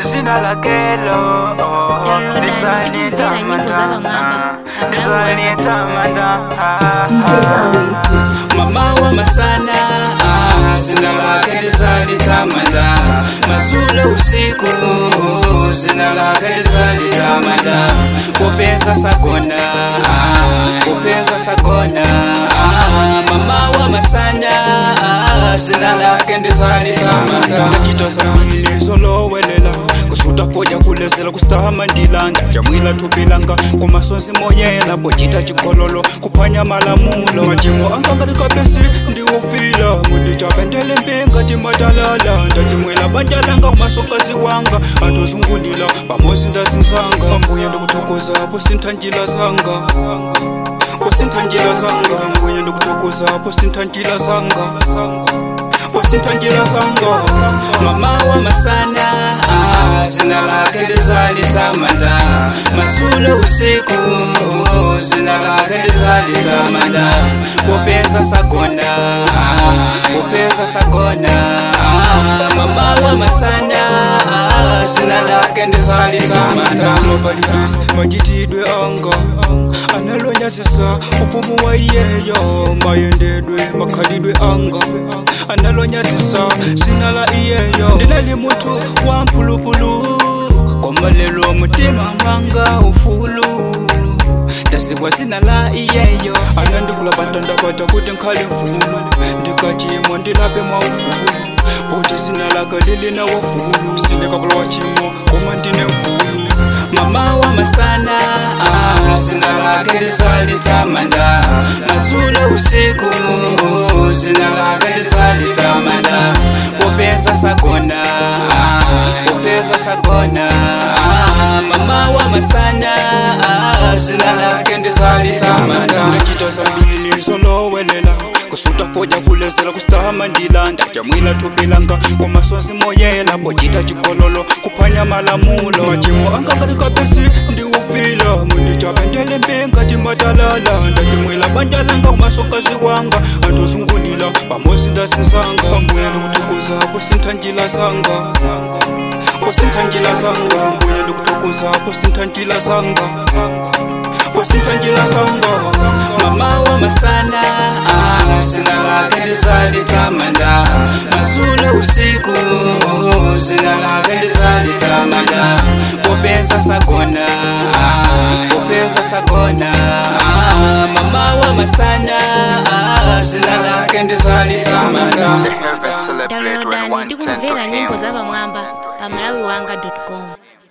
zina lakelo Download and ndikumvera nyimbo za Bamwamba. ndisanitamanda mama wa masana ah, zina lake lisalitamanda mazula usiku zina lake lisalitamanda kupesa sakona ah, kupesa sakona ah, mama wa masana ah, zina lake ndisalitamanda ndakitosambili solowelela kusuta foja kulezela kusitama ndilanda jamwila thubilanga kumasonzi moyela bocita cikololo kuphwanya malamulo majimo angangalikapesi ndiwufila mudicapendele mpinga timatalala ndatimwela banjalanga kumasonkazi wanga atozungulila pamosi ndasisanga mbuye ndikuthokoza posinthanjila sanga posinthanjila sanga mbuye ndikuthokoza posinthanjila sanga posinthanjila sanga mama wa masana ah, zina lake lisalitamanda masulo usiku zina lake lisalitamanda kupesa sakona ah, kupesa sakona ah, mama wa masana ah, zina lake ndisalitamanda mapalipi majitidwe anga analonyazisa ufumu wa iyeyo mayendedwe makhalidwe anga analonyazisa zina la iyeyo ndinali mutu wa mpulupulu komalelo mutima mwanga ufulu ndasikwa zina la iyeyo anandikula batanda bata kuti nkhale mfulu ndikachimwa ndilape mwa ufulu kuti zina laka lilina wafulu sinekavula wachimo koma ndine mfulu mama wa masana ah, zina lake lisalitamanda mazula usiku zina lake lisalitamanda kupesa sakona ah, kupesa sakona ah, mama wa masana ah, zina lake ndisalitamanda ndakitosambili solowelela kusuta foja kulezela kusitama ndilanda jamwila thubilanga kumasonzi moyela bocita cikololo kuphwanya malamulo majimo angangalikapesi ndiwufila mundicapendele mpinga timatalala ndatimwila banjalanga kumasonkazi wanga antozungulila pamosi ndasisanga mbuye ndikuthokoza posinthanjila sanga posinthanjila sanga mbuye ndikuthokoza posinthanjila sanga posinthanjila sanga mama wa masana ah, zina lake lisalitamanda mazula usiku zina lake lisalitamanda kupesa sakona ah, kupesa sakona ah, mama wa masana ah, zina lake ndisalitamanda downloadani ndikumvera nyimbo za Bamwamba pa malawiwanga com